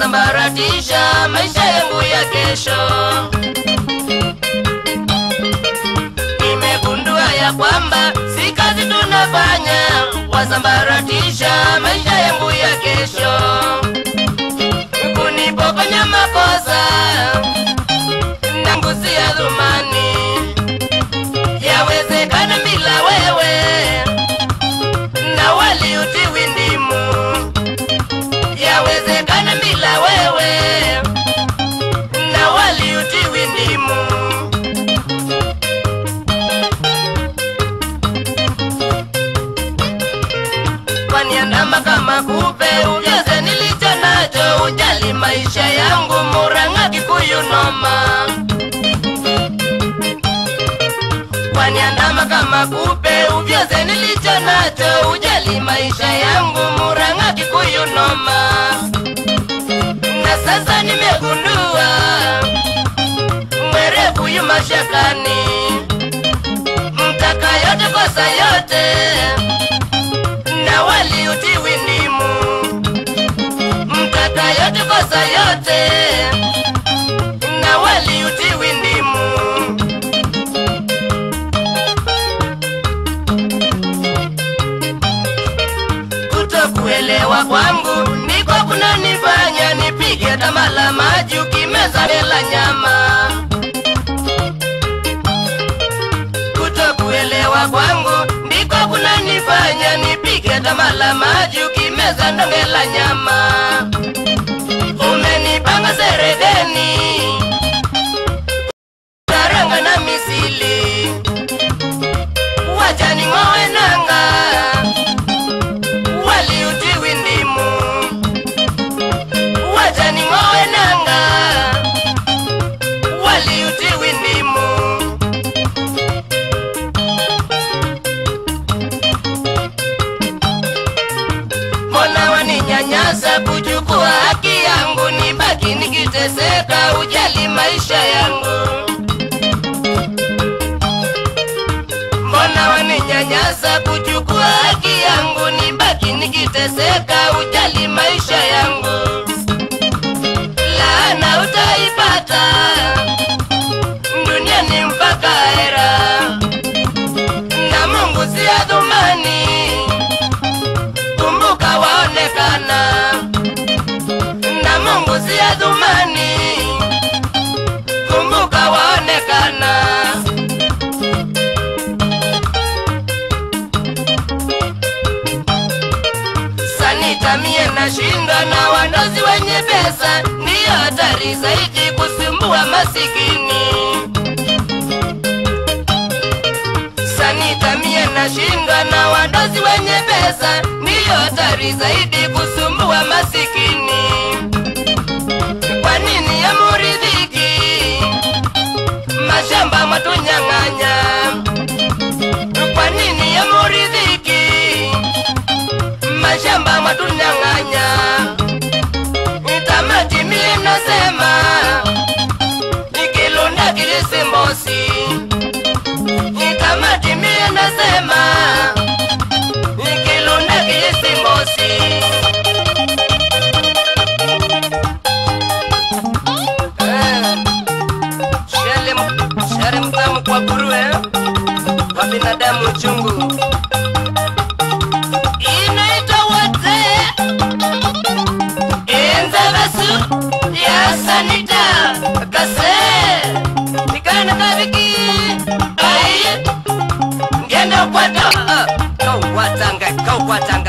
wasambaratisha maisha yangu ya kesho. Nimegundua ya kwamba si kazi tunafanya, wasambaratisha maisha yangu ya kesho, kunipokonya makosa nangu si ya dhumani. Yawezekana bila wewe na wali utiwi ndimu, yawezekana bila wewe na wali utiwi ndimu. Waniandama kama kupe, uvyoze nilicho nacho, ujali maisha yangu, Murang'a Kikuyu noma. Waniandama kama kupe, uvyoze nilicho nacho, ujali maisha yangu, Murang'a Kikuyu noma. Na sasa nimegundua mwerevu yu mashakani, mtaka yote kosa yote na wali utiwi ndimu, mtaka yote kosa yote na wali utiwi ndimu. Kutokuelewa kwangu ndiko kunanifanya nipige tama la maji ukimeza hela nyama. Kutokuelewa kwangu ndiko kunanifanya nipige tama la maji ukimeza ndonge la nyama. Umenipanga seredeni karanga na misili, wacha ning'owe nanga wali utiwi ndimu, wacha ning'owe nanga wali utiwi ndimu. Mbona waninyanyasa kuchukua haki yangu, nibaki nikiteseka, ujali maisha yangu. Mbona waninyanyasa kuchukua haki yangu, nibaki nikiteseka, ujali maisha yangu. Laana utaipata duniani mpaka hera, na Mungu si adhumani kumbuka waonekana na Mungu si adhumani, kumbuka waonekana. Sanita mie nashinda na wandozi wenye pesa, ndiyo hatari zaidi kusumbua masikini. Sanita mie nashinda na wadozi wenye pesa, ndiyo hatari zaidi kusumbua masikini. Kwa nini yamuridhiki mashamba mwatunyang'anya? Kwa nini yamuridhiki mashamba mwatunyang'anya? Tamati mie nasema nikilunda kilisimbosi nikamati mie nasema nikilunda kisimbosi shale mtamu kwa nguruwe kwa binadamu chungu inaitwa wote enzabasu ya sanita kase nikana kaviki ai ngenda kwata kau kwatanga kau kwatanga